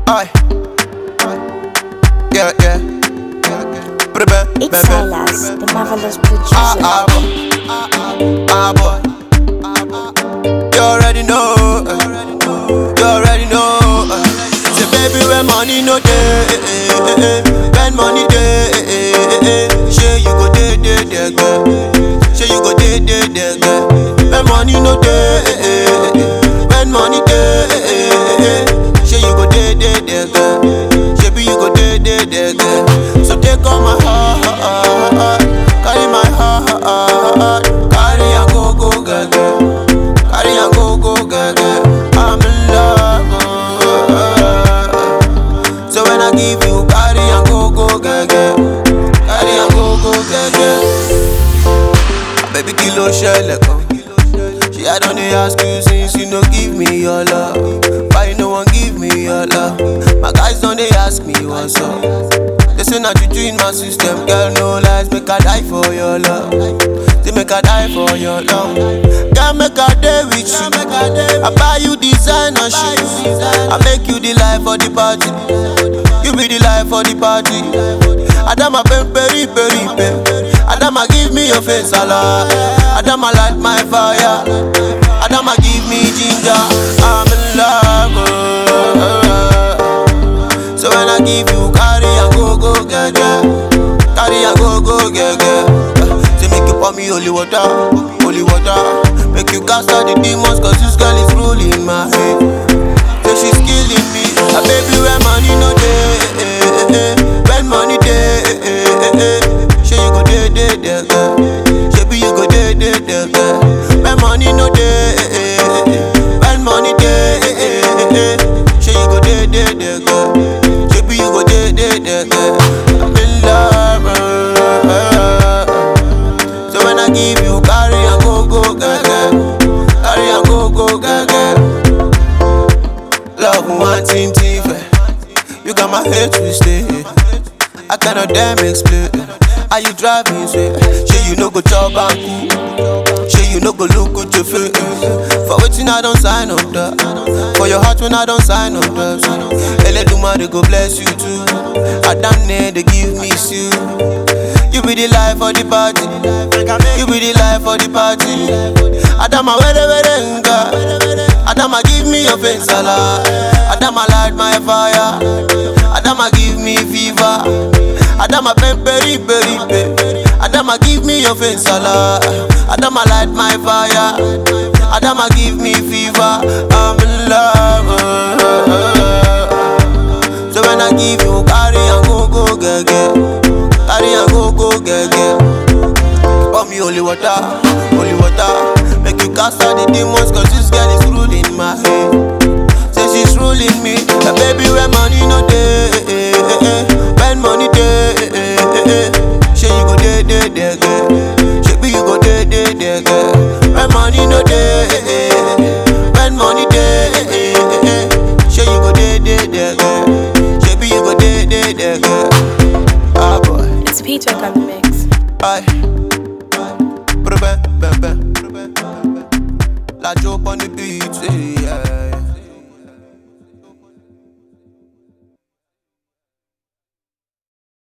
Aye. Yeah, yeah. Put it back, It's back, back. Silas, the marvelous Ah, producer. ah, boy. Ah, boy. You already know. uh, You already know. uh. Say, baby, when money no day, when money day, say you go day, day, day, girl. Say you go day, day, day, girl. When money no day, when money day, say you go day, day, day, girl. Say be you go day, day, day, girl. So take all my heart, carry my heart, carry and go, go, girl, girl. Carry and go, go, girl, girl. I'm in love. oh. So when I give you, carry and go, go, girl, girl. Carry and go, go, girl, girl. Baby, kilo shell, come. She I don't dey ask you since you no give me your love. Why you no one give me your love? My guys don't they ask me what's up. They say not juju in my system, girl. No lies, make I die for your love. They make I die for your love. Girl, make I day with you. I buy you designer shoes. I make you the life for the party. You be the life for the party. Adama pem peri peri pem. Adama give me your face salad. Adama light my fire. Adama give me ginger. I'm in love. oh. So when I give you carry and go go get get. Carry and go go get get. Say make you pour me holy water, holy water. Make you cast out the demons cause this girl is ruling my head. Say she's killing me. A baby when money no day, when money day, say you go day day day girl. Say be you go day day day girl. When money no day, when money day, say you go day day day girl. Say be you go day day day girl. I'm in love. So when I give you carry and go go girl, girl. carry and go go girl, girl. Love one thing different. You got my head twisted. I cannot damn explain. Are you driving straight? Sure you no go chop and cool. Sure you no go look good to feel. For waiting I don't sign up that. For your heart when I don't sign up that. Ele Duma they go bless you too. I damn near they give me you. You be the life for the party. You be the life for the party. Adama where where nga. Adama give me your face salad. Adama light my fire. Adama give me fever. Adama peperi peri pe. Adama give me your face salad. Adama light my fire. Adama give me fever. I'm in love. So when I give you carry and go go get get. Carry and go go get get. Pour me holy water, holy water. Make you cast out the demons cause this girl is ruling my head. Say she's ruling me. Uh, baby, when money no day, when money day, say you go day day day girl. Say be you go day day day girl. When money no day, when money day, say you go day day day girl. Say be you go day day day girl. Ah boy. It's Peter on the mix. Aye. Put it back, back, back. La joke on the beat, yeah.